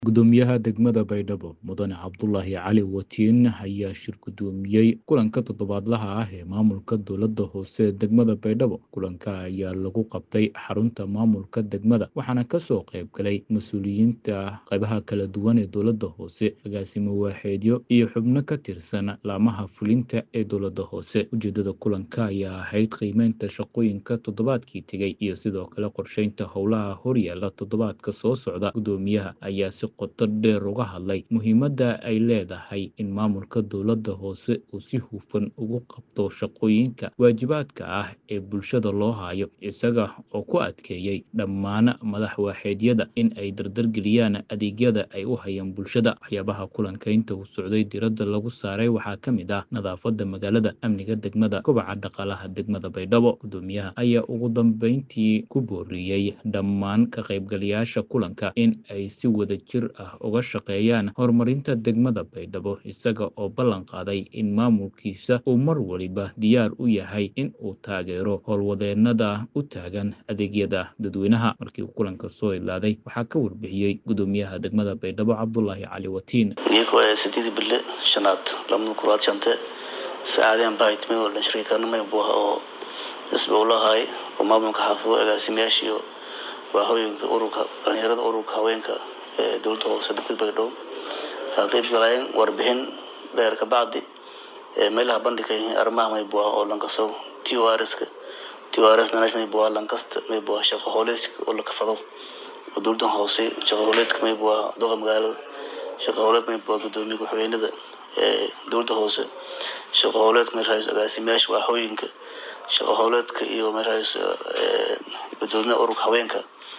Gudoomiyaha degmada Baydhabo Mudane Cabdulaahi Cali Watiin ayaa shir gudoomiyey kulanka toddobaadlaha ah ee maamulka dowladda hoose ee degmada Baydhabo. Kulanka ayaa lagu qabtay xarunta maamulka degmada waxaana kasoo qayb galay mas'uuliyiinta qaybaha kala duwan ee dowladda hoose, agaasimo waaxeedyo iyo xubno ka tirsan laamaha fulinta ee dowladda hoose. Ujeedada kulanka ayaa ahayd qiimeynta shaqooyinka toddobaadkii tegay iyo sidoo kale qorsheynta howlaha horyaalla toddobaadka soo socda. Gudoomiyaha ayaa si qoto dheer uga hadlay muhiimadda ay leedahay in maamulka dowladda hoose uu si hufan ugu qabto shaqooyinka waajibaadka ah ee bulshada loo hayo, isaga oo ku adkeeyay dhammaan madax waaxeedyada in ay dardargeliyaan adeegyada ay u hayaan bulshada. Waxyaabaha kulanka inta uu socday diiradda lagu saaray waxaa ka mid ah nadaafadda magaalada, amniga degmada, kobaca dhaqaalaha degmada Baydhabo. Gudoomiyaha ayaa ugu dambeyntii ku booriyey dhammaan ka qaybgalayaasha kulanka in ay si wadajir ah uga shaqeeyaan horumarinta degmada Baydhabo, isaga oo ballan qaaday in maamulkiisa uu mar waliba diyaar u yahay in uu taageero howlwadeennada u taagan adeegyada dadweynaha. Markii uu kulanka soo ilaaday, waxaa ka warbixiyey gudoomiyaha degmada Baydhabo Cabdulaahi Cali Watiin. iyagoo ee sideedii bille shanaad lamada kulaad shante saacadeen bahaytmay oo dhan shariikanimay buuha oo isba ula haay oo maamulka xaafado agaasimayaasha iyo waaxooyinka ururka dhalinyarada ururka haweenka ee dowladda hoose degmada Baydhabo ka qayb galayeen warbixin dheer ka bacdi ee meelaha bandhigka yihiin arrimaha may buuha oo lankasow TORS-ka TORS management buuha lankasta may buuha shaqo hooleedka oo la kafado oo dowladda hoose shaqo hooleedka may buuha doqa magaalada shaqo hooleed may buuha gudoomiye ku-xigeenada ee dowladda hoose shaqo hooleedka may raayis agaasimayaasha waaxooyinka shaqo hooleedka iyo may raayis ee gudoomiyaha ururka haweenka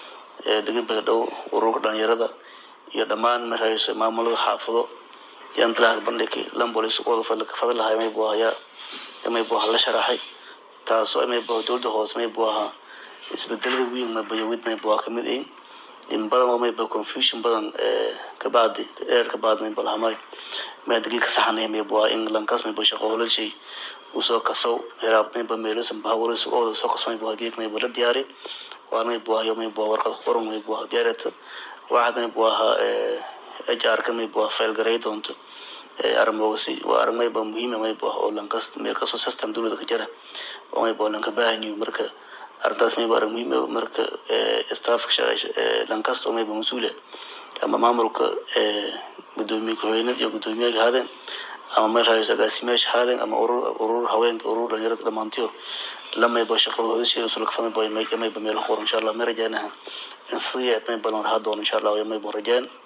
ee degmada Baydhabo ururka dhalinyarada iyo dhammaan may raayis maamulada xaafado yaan talaha bandhigay lambolis wada fadla ka fadla lahay may buuha yaa may buuha la sharaxay taasoo may buuha dowladda hoose may buuha isbedelada weyn may bayawid may buuha kamid yihiin in badan oo may buuha confusion badan ee ka bacdi dheer ka bacdi may buuha mari may degi ka saxanay may buuha in lankas may buuha shaqo hooleed shay usoo kasow hiraab may buuha meelusan bahawalis oo soo kaso may buuha geek may buuha la diyaari waa may buuha yo may buuha warqad qoran may buuha diyaarata waxaad may buuha ee HR ka may buuha file garay doonto ee arrimoosi waa arrin may buuha muhiim ah may buuha oo lankas meel kasto system dowladda ka jira oo may buuha lanka baahan yahay marka arrintaas may buuha arrin muhiim ah marka ee staffka shaqeysha ee lankasta oo may buuha mas-uul ah ama maamulka ee gudoomiye ku-xigeenada iyo gudoomiyaha haadeen ama may raayis agaasimayaasha haadeen ama urur urur haweenka urur dhalinyarada dhammaantiyo lamay buuha shaqo hoodashay usul ka fahmay buuha may may buuha meel qoran insha Allah may rajaynaha in sidii aad may balan rahaa doon insha Allah may buuha rajaan